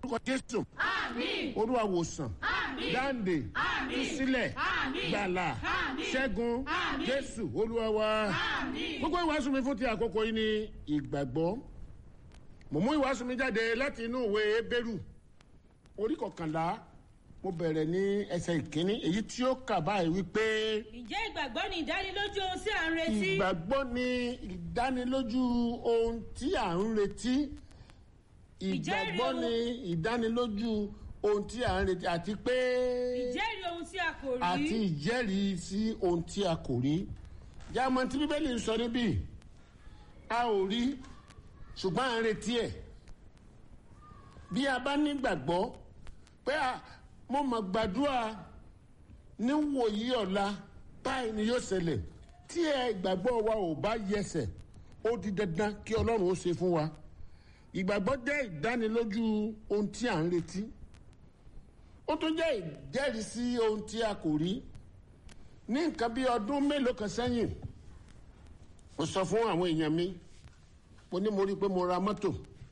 orúkọ jésù Àmín. olúwa wòsàn Àmín. dáǹdè Àmín. sílẹ̀ Àmín. gbàlà Àmín. ṣẹ́gun Àmín. jésù olúwa wa Àmín. gbogbo ìwàásù mi fún ti àkókò yìí ni ìgbàgbọ́ mo mú ìwàásù mi jáde láti inú ìwé ebéèrú orí kọkànlá mo bẹ̀rẹ̀ ní ẹsẹ̀ ìkíní èyí tí ó kà báyìí wípé ǹjẹ́ ìgbàgbọ́ ni ìdánilójú ohun tí à ń retí ìgbàgbọ́ ni ìdánilójú ohun tí à ń retí ìgbàgbọ́ ni ìdánilójú ohun tí à ń retí àti pé ìjẹ́rìí ohun tí a kò rí àti ìjẹ́rìí sí ohun tí a kò rí jáàmọ́ tí bíbélì ń sọ níbí a ò rí ṣùgbọ́n à ń retí ẹ̀ bí a bá nígbàgbọ́ pé a mo mọ̀ gbàdúrà níwòyí ọ̀la báyìí ni yóò ṣẹlẹ̀ tí ẹ ìgbàgbọ́ wa ò bá yẹsẹ̀ ó di dandan kí ọlọ́run ó ṣe fún wa ìgbàgbọ́ jẹ́ ìdánilójú ohun tí à ń retí ó tún jẹ́ ìjẹ́rìísí ohun tí a kò rí ní nǹkan bí ọdún mélòó kan sẹ́yìn mo sọ fún àwọn èèyàn mi mo ní mo rí i pé mo ra mọ́tò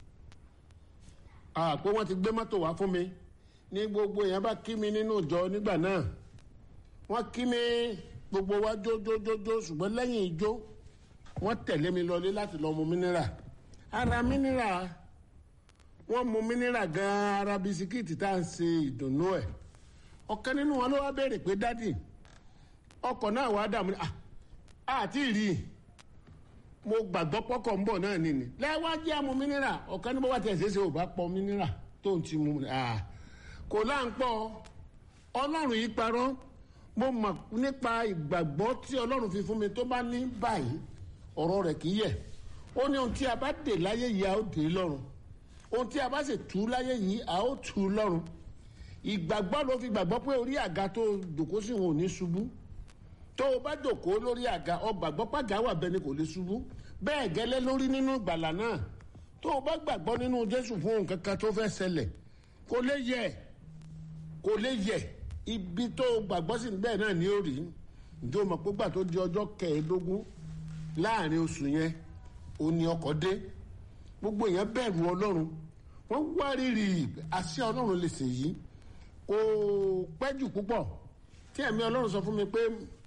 àpò wọn ti gbé mọ́tò wá fún mi ní gbogbo èèyàn bá kí mi nínú ìjọ nígbà náà wọ́n kí mi gbogbo wa jójójójó ṣùgbọ́n lẹ́yìn ijó wọ́n tẹ̀lé mi lọlé láti lọ mu mínírà ara mínírà wọ́n mu mínírà gan-an ara bisikíìtì tá à ń ṣe ìdùnnú ẹ̀ ọ̀kan nínú wọn ló wá béèrè pé dádì ọkọ̀ náà wàá dààmú ni àti rí i mo gbàgbọ́ pọ́kọ̀ ń bọ̀ náà nìní lẹ́wájú àmú mínírà ọ̀kan ní bó bá tẹ̀ ṣeéṣe ò bá pọ̀ mínírà tó ń ti mu kò láǹpọ̀ ọlọ́run yìí parọ́ mo mọ̀ nípa ìgbàgbọ́ tí ọlọ́run fi fún mi tó bá ní báyìí ọ̀rọ̀ rẹ̀ kì í yẹ̀ ó ní ohun tí a bá dè láyé yìí a ó dè lọ́run ohun tí a bá sì tú láyé yìí a ó tú lọ́run ìgbàgbọ́ ló fi gbàgbọ́ pé orí àga tó dòkó sí wọn ò ní ṣubú tó o bá dòkó lórí àga ọ gbàgbọ́ pàgà wà bẹ́ẹ̀ ni kò lè ṣubú bẹ́ẹ̀ gẹ́lẹ́ lórí nínú ìgbàlà náà tó o bá gbàgbọ́ nínú jésù fún nǹkan kan tó fẹ́ ṣẹlẹ̀ kò lè yẹ kò lè yẹ ibi tó o gbàgbọ́ sí bẹ́ẹ̀ náà ni ó rí ǹjẹ́ o mọ̀ pé gbà tó di ọjọ́ kẹẹ̀ẹ́dógún láàrin oṣù yẹn ó ní ọkọ̀ dé gbogbo èèyàn bẹ̀rù ọlọ́run wọ́n wá rírì àṣẹ ọlọ́run lè ṣe yìí kò pẹ́ jù púpọ̀ tí ẹ̀mí ọlọ́run sọ fún mi pé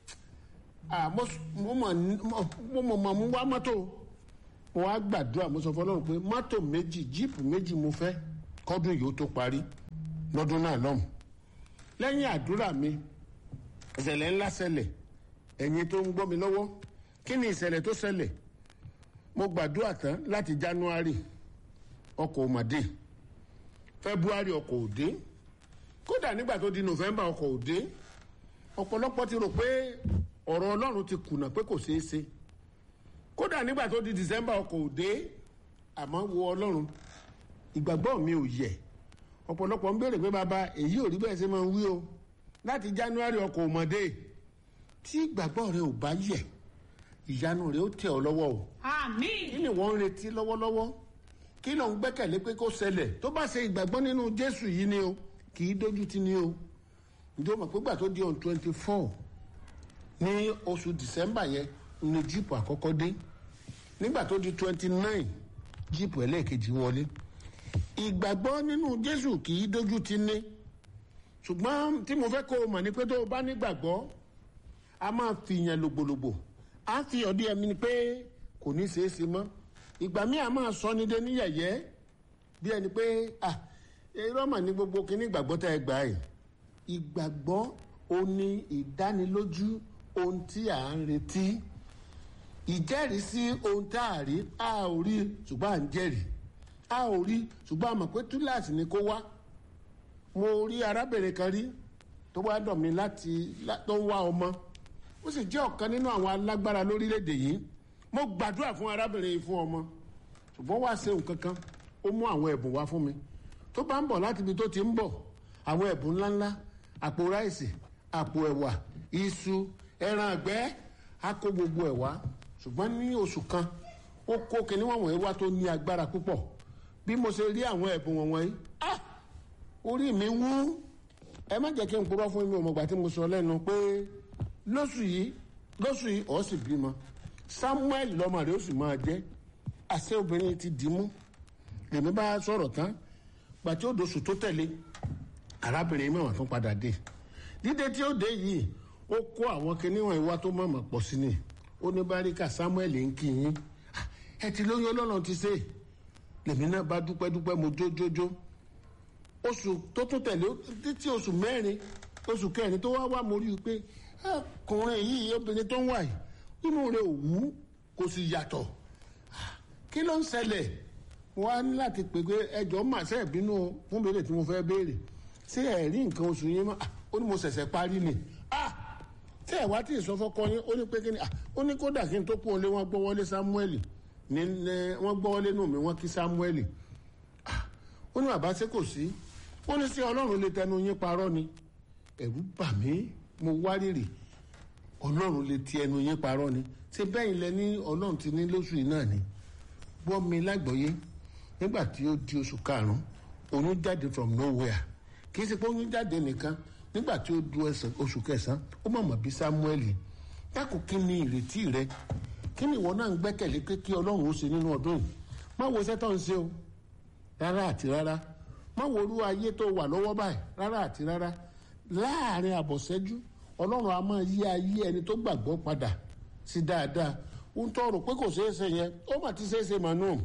mo mọ̀ mọ̀ mú wá mọ́tò mo wá gbàdúrà mo sọ fún ọlọ́run pé mọ́tò méjì jíìpù méjì mo fẹ́ kọ́dún yìí ó tó parí lọ́dún náà lọ́hùn lẹ́yìn àdúrà mi ìṣẹ̀lẹ̀ ńlá ṣẹlẹ̀ ẹ̀yin tó ń gbọ́ mi lọ́wọ́ kí ni ìṣẹ̀lẹ̀ tó ṣẹlẹ̀ mo gbàdúrà tán láti january ọkọ̀ òmàdé february ọkọ̀ òdé kódà nígbà tó di november ọkọ̀ òdé ọ̀pọ̀lọpọ̀ ti rò pé ọ̀rọ̀ ọlọ́run ti kùnà pé kò ṣeé ṣe kódà nígbà tó di december ọkọ̀ òdé àmọ́ wo ọlọ́run ìgbàgbọ́ mi ò yẹ ọ̀pọ̀lọpọ̀ ń béèrè pé bàbá èyí ò rí bẹ́ẹ̀ ṣe máa ń wí o láti january ọkọ̀ òmàdé tí ìgbàgbọ́ rẹ ò bá yẹ ìyanu rẹ ó tẹ̀ ọ́ lọ́wọ́ o Àmín. kí ni wọ́n ń retí lọ́wọ́lọ́wọ́ kí ló ń gbẹ́kẹ̀lé pé kó ṣẹlẹ̀ tó bá ṣe ìgbàgbọ́ nínú jésù yìí ni o kì í dójú tì ní o ǹjẹ́ o mọ̀ pé gbà tó di on twenty four ní oṣù december yẹn ní jíìpù àkọ́kọ́ dé nígbà tó di twenty nine jíìpù ẹlẹ́ẹ̀kejì wọlé ìgbàgbọ́ nínú jésù kì í dójú tì ní ṣùgbọ́n tí mo fẹ́ kó o mọ̀ ni pé tó o bá nígbàgbọ́ a máa fi yẹn lògbòlògbò a fi ọdí ẹmi ni pé kò ní ṣeé ṣe mọ́ ìgbà míì a máa sọ ní dé ní yẹ̀yẹ́ bí ẹni pé ah irọ́ mà ní gbogbo kíní ìgbàgbọ́ tá ẹ gbà yìí ìgbàgbọ́ ó ní ìdánilójú ohun tí à ń retí ìjẹ́rìísí ohun tá a rí a ò rí ṣùgbọ́n à ń jẹ́rìí a ò rí ṣùgbọ́n a mọ̀ pé túláàsì ni kó wá mo rí arábìnrin kan rí tó wá dọ̀ mí láti tó ń wá ọmọ ó sì jẹ́ ọ̀kan nínú àwọn alágbára lórílẹ̀‐èdè yìí mo gbàdúrà fún arábìnrin yìí fún ọmọ ṣùgbọ́n wá ṣe nǹkan kan ó mú àwọn ẹ̀bùn wá fún mi tó bá ń bọ̀ láti ibi tó ti ń bọ̀ àwọn ẹ̀bùn ńláńlá àpò ráìsì àpò ẹ̀wà iṣu ẹran àgbẹ̀ á kó gbogbo ẹ̀ wá ṣùgbọ́n ní oṣù kan ó kó kinní wọ̀nyí wá tó ní agbára púpọ̀ bí mo ṣe rí àwọn ẹ̀bùn wọ̀nyí ah orí mi wú ẹ má jẹ́ kí n purọ́ fún mi ọmọgbà tí mo sọ lẹ́nu pé lóṣù yìí lóṣù yìí ọ̀ sì bímọ samuel lọ́mọ rẹ̀ ó sì máa jẹ́ àṣẹ obìnrin ti dì í mú èmi bá sọ̀rọ̀ tán gbà tí ó dosù tó tẹ̀lé arábìnrin mẹ́wàá tún padà dé dídé tí ó dé yìí ó kó àwọn kiníwọ̀n ìwà tó mọ̀mọ̀ pọ̀ sí ni ó ní báríkà samuel ń kí yín "Ah, ẹ ti lóyún ọlọ́run ti ṣe lèmi náà bá dúpẹ́ dúpẹ́ mo jójójó oṣù tó tún tẹ̀lé títí oṣù mẹ́rin oṣù kẹrin tó wá wá mo rí i pé ọkùnrin yìí obìnrin tó ń wà yìí inú rẹ̀ ò wú kò sì yàtọ̀ kí ló ń ṣẹlẹ̀ wọ́n á ní láti pè pé ẹjọ́ mà ṣe ìbínú fún béèrè tí mo fẹ́ béèrè ṣé ẹ̀ rí nǹkan oṣù yín mọ́ Ah, ó ní mo ṣẹ̀ṣẹ̀ parí ni Ah, tí ẹ̀ wá tí ì sọ fọ́kọ yín ó ní pé kí ni Ah, ó ní kódà kí n tó kú òun lé wọ́n gbọ́ wọlé Samuel ní ní- wọ́n gbọ́ wọlé nù mí wọ́n kí Samuel ó ní bàbá ṣe kò sí ó ní sí ọlọ́run lè tẹnu yín parọ́ ni ẹ̀rù bà mí mo wárìrì ọlọ́run lè ti ẹnu yín parọ́ ni ṣé bẹ́yìn lẹ ní ọlọ́run ti ní lóṣù yìí náà ni gbọ́ mi lágbọ́yé nígbà tí ó di oṣù karùn-ún oyún jáde from nowhere kì í ṣe pé oyún jáde nìkan nígbà tí ó du ẹsẹ̀ oṣù kẹsàn-án ó mọ̀mọ́ bí Samuel dákun kí ni ìrètí rẹ kí ni ìwọ náà ń gbẹ́kẹ̀lé pé kí ọlọ́run ó ṣe nínú ọdún yìí má wo iṣẹ́ tó ń ṣe o rárá àti rárá má wo orú ayé tó wà lọ́wọ́ báyìí rárá àti rárá láàrin àbọ̀sẹ́jú ọlọ́run a máa yí ayé ẹni tó gbàgbọ́ padà sí dáadáa ń tọrọ pé kò ṣeé ṣe yẹn ó mà ti ṣeé ṣe mànú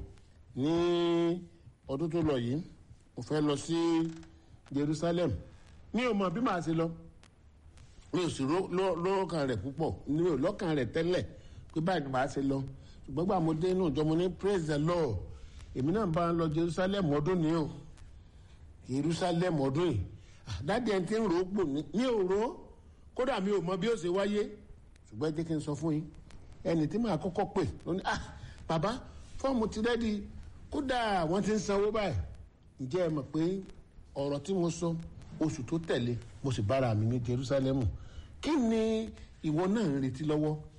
ní ọdún tó lọ yìí mo fẹ́ lọ sí Jerusalem mi ò mọ̀ bí màá ṣe lọ mi ò sì ró- lọ́- lọ́kàn rẹ̀ púpọ̀ mi ò lọ́kàn rẹ̀ tẹ́lẹ̀ pé báyìí ni màá ṣe lọ ṣùgbọ́n gbà mo dé inú ìjọ mo ní praise the lord èmi náà bá ń lọ Jerusalem ọdún ni o Jerusalem ọdún yìí dáàdi ẹni tí ń rò ó pò ní mi ò rò ó kódà mi ò mọ bí ó ṣe wáyé ṣùgbọ́n ẹ jẹ́ kí n sọ fún yín ẹni tí màá kọ́kọ́ pè ló ní ah bàbá fọ́ọ̀mù ti rẹ́dí kódà wọ́n ti ń sanwó báyìí ǹjẹ́ ẹ mọ̀ pé ọ̀rọ̀ tí mo sọ oṣù tó tẹ̀lé mo sì bára mi ní Jerusalem kí ni ìwọ náà ń retí lọ́wọ́